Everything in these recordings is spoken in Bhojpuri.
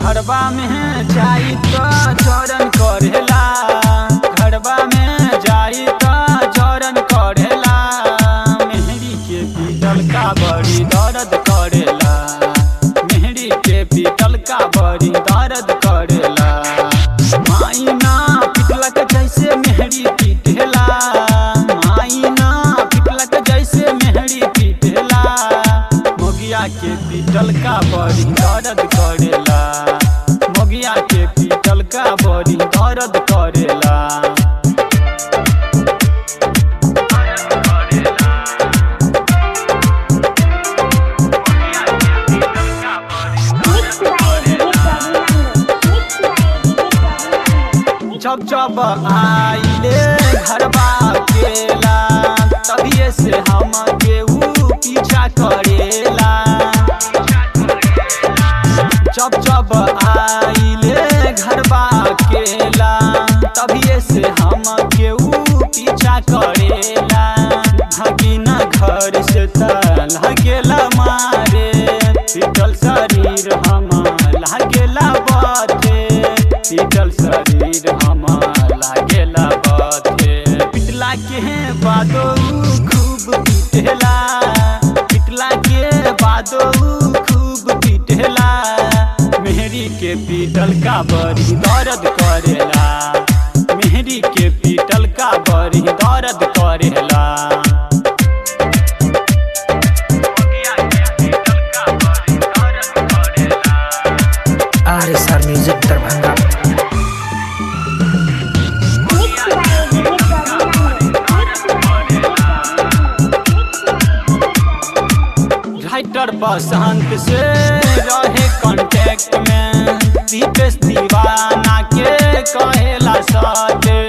घरबा में जाई तो जरन करेला घरबा में जाई तो जरन करेला मेहरी के पीतल का बड़ी दर्द करेला मेहरी के पीतल का बड़ी दर्द करेला माइना पिटलक जैसे मेहरी पीटेला माइना पिटलक जैसे मेहरी पीटेला मोगिया के पीटल का बड़ी दर्द करेला मोगिया के पीटल का बड़ी दर्द करेला Mixed by DJ Ferdinando. Mixed by DJ Ferdinando. जब जब आइले घरबा केला तभिए से हम केहू पीछा करेला जब जब आइले घरबा केला तभिए से हम केहू पीछा करेला भगिना घर से त लागेला मारे पीटल शरीर हम लागेला बाथे पीटल शरीर हम लागेला बाथे पिटला के बादो खूब पीटेला पिटला के बादो खूब पीटेला मेहरी के पीटल का बड़ी दर्द करेला मेहरी के पीटल का बड़ी दर्द करेला R S R music Darbhanga Mixed by DJ Ferdinando. Mixed by DJ Ferdinando. Writer Basant से रहे कांटेक्ट में दीपेश दीवाना के कहेला साथे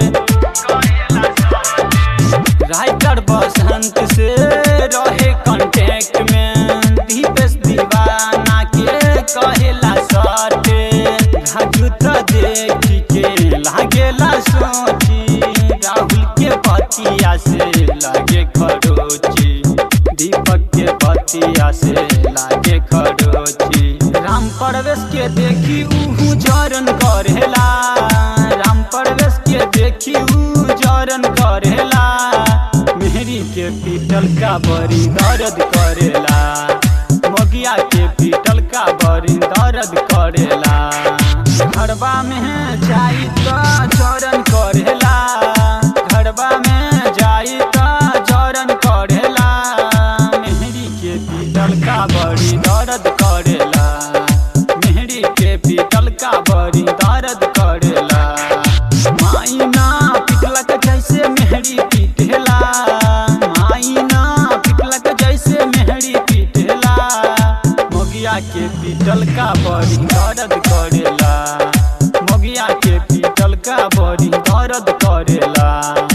राइटर बसंत से रहे कांटेक्ट में दीपेश दीवाना के कहेला साथे राजू तो देख के लागेला सोची राहुल के पतिया से लागे खरोची दीपक के बतिया से लागे खरोची राम परवेश के देखी उहू जरन करेला राम परवेश के देखी ऊ जरन करेला मेहरी के पीटल का बड़ी दर्द करेला मोगिया के पीटल का बड़ी दर्द करेला घरबा में जाई तो जरन करेला घरबा में जाई तो जरन करेला मेहरी के पीटल का बड़ी दर्द करेला मेहरी के पीटल का बड़ी दर्द करेला माइना पिटलक जैसे मेहरी पीटेला माइना पिटलक जैसे मेहरी पीटेला मोगिया के पीटल का बड़ी दर्द करेला मोगिया के पीटल का बड़ी दर्द करेला